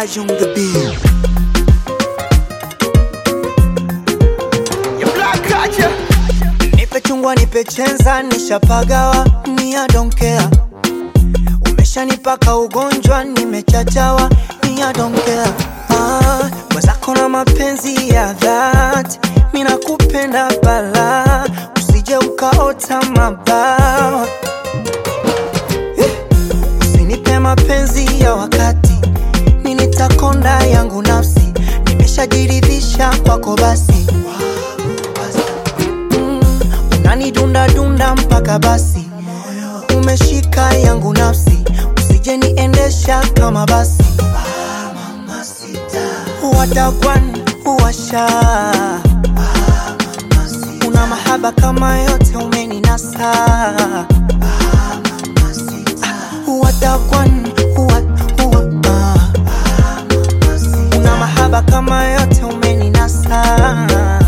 Taj on the beat. Ya Black Culture. Nipe chungwa, nipe chenza, nishapagawa, ni I don't care. Umeshanipaka ugonjwa, nimechachawa, ni I don't care. Ah, mwenzako na mapenzi ya dhati, mi nakupenda bala, usije ukaota mabawa. Eh, Usinipe mapenzi ya wakati, mi nitakonda yangu nafsi, nimeshajiridhisha kwako basi Mm, unanidunda dunda mpaka basi umeshika yangu nafsi usije niendesha kama basi watakwan uwasha una mahaba kama yote umeninasa watakwan uwa, uwa, ah. una mahaba kama yote umeninasa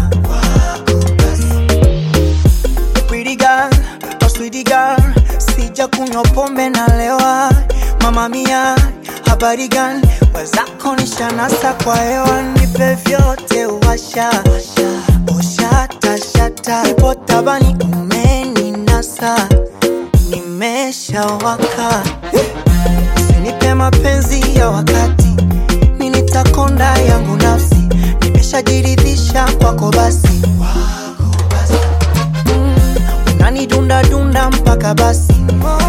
Pretty girl, oh sweetie girl, sija kunywa pombe na lewa. Mama mia, habari gani? Wezako nishanasa kwa hewa, nipe vyote washa oshata shata, ipo tabani umeninasa, nimeshawaka. Usinipe mapenzi ya wakati, mi nitakonda yangu nafsi, nimeshajiridhisha kwako basi unanidunda dunda mpaka basi